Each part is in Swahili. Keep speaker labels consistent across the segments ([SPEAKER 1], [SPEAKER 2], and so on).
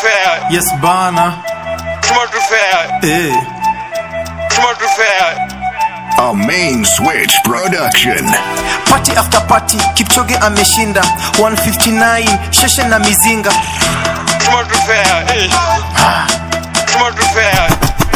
[SPEAKER 1] fair.
[SPEAKER 2] Yes bana.
[SPEAKER 1] Tuma tu fair.
[SPEAKER 2] Eh.
[SPEAKER 1] Tuma tu fair.
[SPEAKER 3] A main switch production.
[SPEAKER 4] party after party kipchoge ameshinda 159 sheshe na mizinga
[SPEAKER 1] Tuma tu fair. Eh. Tuma tu fair.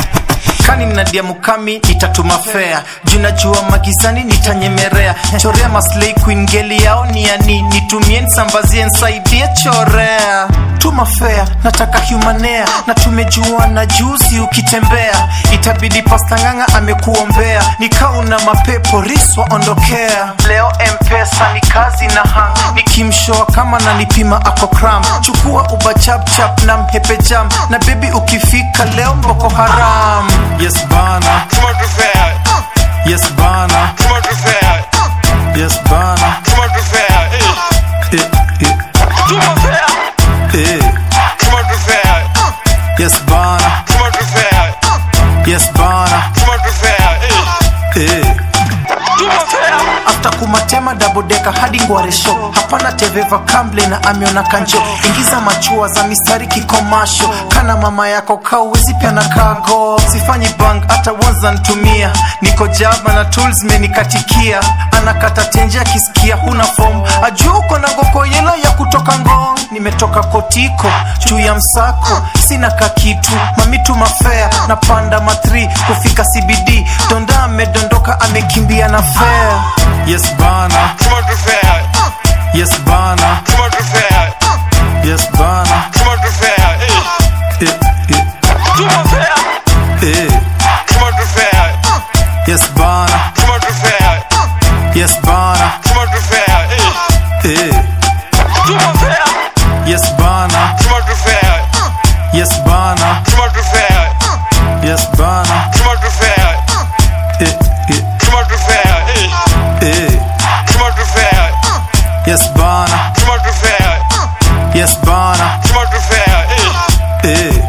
[SPEAKER 4] kani nadia mukami nitatuma fea junajua magizani nitanyemerea chorea maslei queen geli yao ni yani nitumie nsambazie nsaidie chorea tuma fea nataka humanea na tumejua na juzi ukitembea itabidi pastanganga amekuombea nikauna mapepo riswa ondokea leo mpesa ni kazi na hang nikimshoa kama nanipima ako kram chukua uba chapchap na mhepe jam na bebi ukifika leo mboko haram
[SPEAKER 2] Yes bana.
[SPEAKER 1] Tuma tu fair.
[SPEAKER 2] Yes bana.
[SPEAKER 1] Tuma tu fair.
[SPEAKER 2] Yes bana.
[SPEAKER 1] Tuma tu fair. Eh.
[SPEAKER 2] Eh. Eh.
[SPEAKER 1] Tuma fair.
[SPEAKER 2] Eh.
[SPEAKER 1] Tuma tu fair.
[SPEAKER 2] Yes bana.
[SPEAKER 1] Tuma tu fair.
[SPEAKER 2] Yes bana.
[SPEAKER 1] Tuma tu fair. Eh.
[SPEAKER 2] Eh.
[SPEAKER 1] Tuma fair.
[SPEAKER 4] after kumatema dabodeka hadi ngwaresho hapana teveva kamble na ameona kanjo ingiza machua za mistari kikomasho kana mama yako kauwezi pia na kago sifanyi bank hata wanza ntumia niko jaba na tools menikatikia anakata tenje akisikia huna fom ajua uko na goko yelo ya kutoka ngong nimetoka kotiko juu ya msako sina kakitu mamitu mafea napanda matri kufika cbd donda amedondoka amekimbia na fea
[SPEAKER 2] Yes bana.
[SPEAKER 1] Tuma tu fair.
[SPEAKER 2] Yes bana.
[SPEAKER 1] Tuma tu fair.
[SPEAKER 2] Yes bana.
[SPEAKER 1] Tuma tu fair. Eh.
[SPEAKER 2] Eh. Eh.
[SPEAKER 1] Tuma fair.
[SPEAKER 2] Eh.
[SPEAKER 1] Tuma tu fair.
[SPEAKER 2] Yes bana.
[SPEAKER 1] Tuma tu fair.
[SPEAKER 2] Yes bana.
[SPEAKER 1] Tuma tu fair. Eh.
[SPEAKER 2] Eh.
[SPEAKER 1] Tuma fair.
[SPEAKER 2] Yes bana.
[SPEAKER 1] Tuma tu fair.
[SPEAKER 2] Yes bana.
[SPEAKER 1] Tuma tu fair.
[SPEAKER 2] Yes bana.
[SPEAKER 1] Tuma tu fair.
[SPEAKER 2] Eh. Eh.
[SPEAKER 1] Tuma tu fair. Eh.
[SPEAKER 2] Eh.
[SPEAKER 1] Tuma tu fair.
[SPEAKER 2] Yes bana.
[SPEAKER 1] Tuma tu fair.
[SPEAKER 2] Yes bana.
[SPEAKER 1] Tuma tu fair. Eh.
[SPEAKER 2] Eh.